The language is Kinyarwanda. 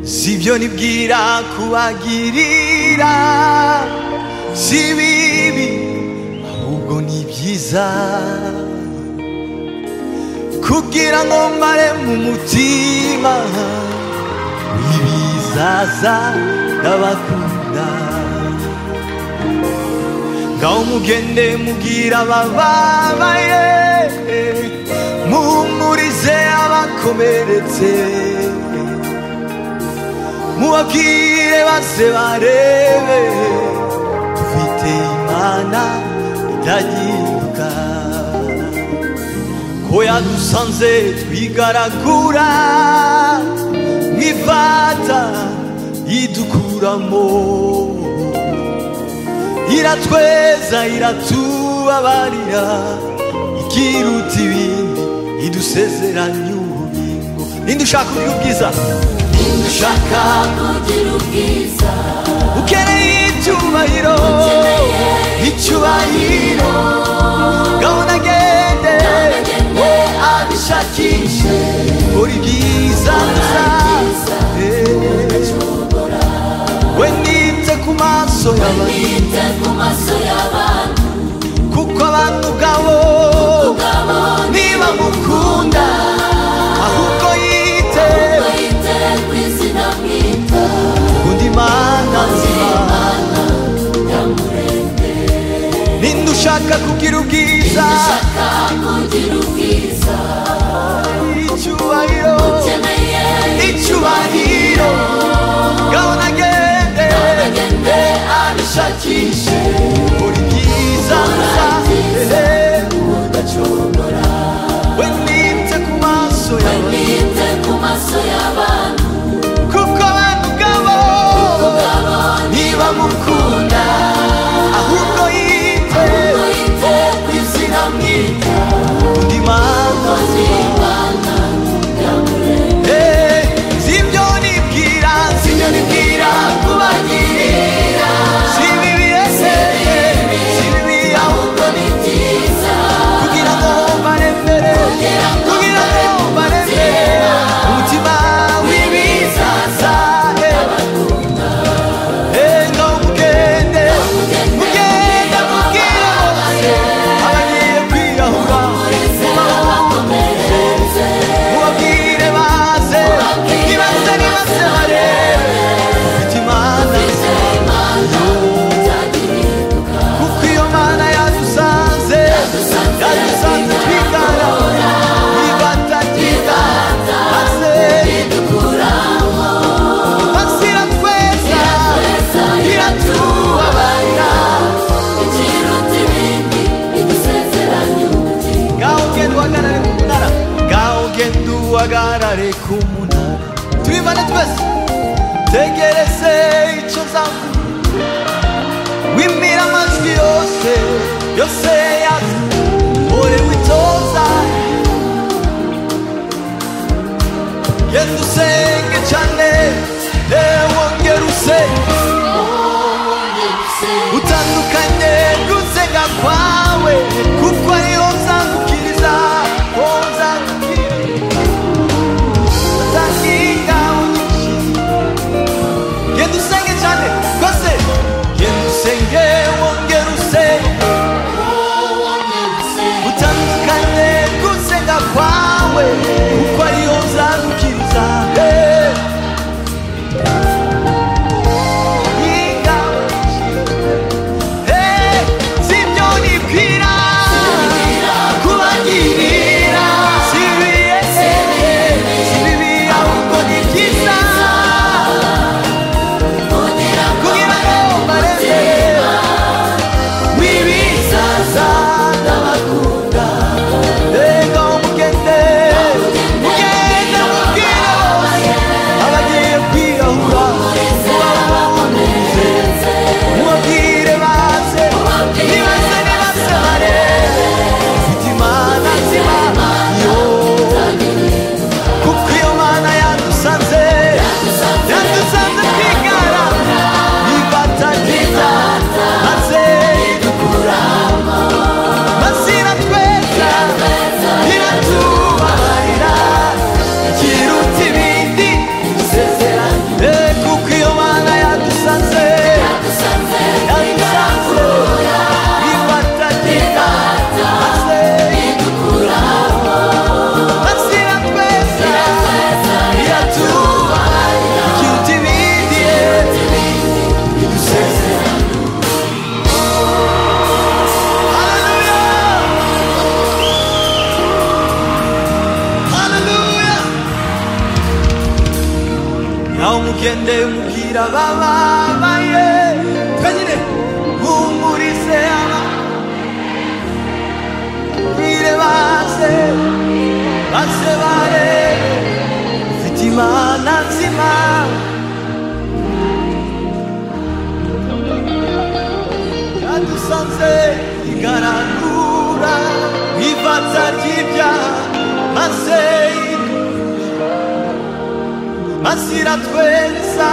si ibyo nibwira kubagirira si bibi ahubwo ni byiza kugira ngo mare mu mutima ibizaza ndabakunda ngaho mugende mubwira abababaye muhumurize abakomeretse mubabwire base barebe dufite imana idahinduka ko yadusanze twigaragura nk'ivata yidukuramo iratweza iratubabarira ikiruta ibindi idusezeranya ububingo ninde ushaka kugira ubwiza ushaka kugira ubwiza ukeneye icyubahiro icyubahiro gahunda agende we abishakishe buri byiza gusa we nite ku maso y'abantu nite ku maso y'abantu kuko abantu ubwabo ubwabo niba mukunda ahubwo yite bayite ku izina mwita undi mana nzima imana nyamurembe ninde ushaka kugira ubwiza ushaka kugira ubwiza icyubahiro ukeneye icyubahiro gahunda agende agende abishakishe buri byiza gusa udacogora we nite ku maso yawe nite ku maso y'abantu kuko abantu ubwabo ubwabo niba mukunda ahubwo yite bayite ku izina mwita undi mana imana nyamurembe Eh, sibyo nibwira sibyo nibwira kubagirira si bibi ese si bibi aho ahubwo ni byiza kugira ngo barembere kugira ngo barembere umutima w'ibizaza ngo mugende mugende mubwire bose abagiye kwiyahura mubabwire baze nibaze nibaze barebe ufite imana kuko iyo mana yadusanze yadusanze twigana ibatakita maze basira tweza iratubabarira ngaho genda uhagarare ku munara ngaho genda uhagarare ku munara tubivane twese tegereze icyo nzavuga wimira amajwi yose yose yaza ore witoza genda usenge cyane wongera usenge utandukanye gusenga kwawe kuko ariho nzagukiriza wowe nzagukiriza utashinga unyinshi genda usenge cyane rwose genda usenge wongera usenge utandukanye gusenga kwawe kuko ariho nzagukiriza Eh, gende mubwira abababaye twe nyine humurize aba bwire baze baze bare ufite imana nzima yadusanze igaragura ifatsa ry'ibyaha maze masira tweza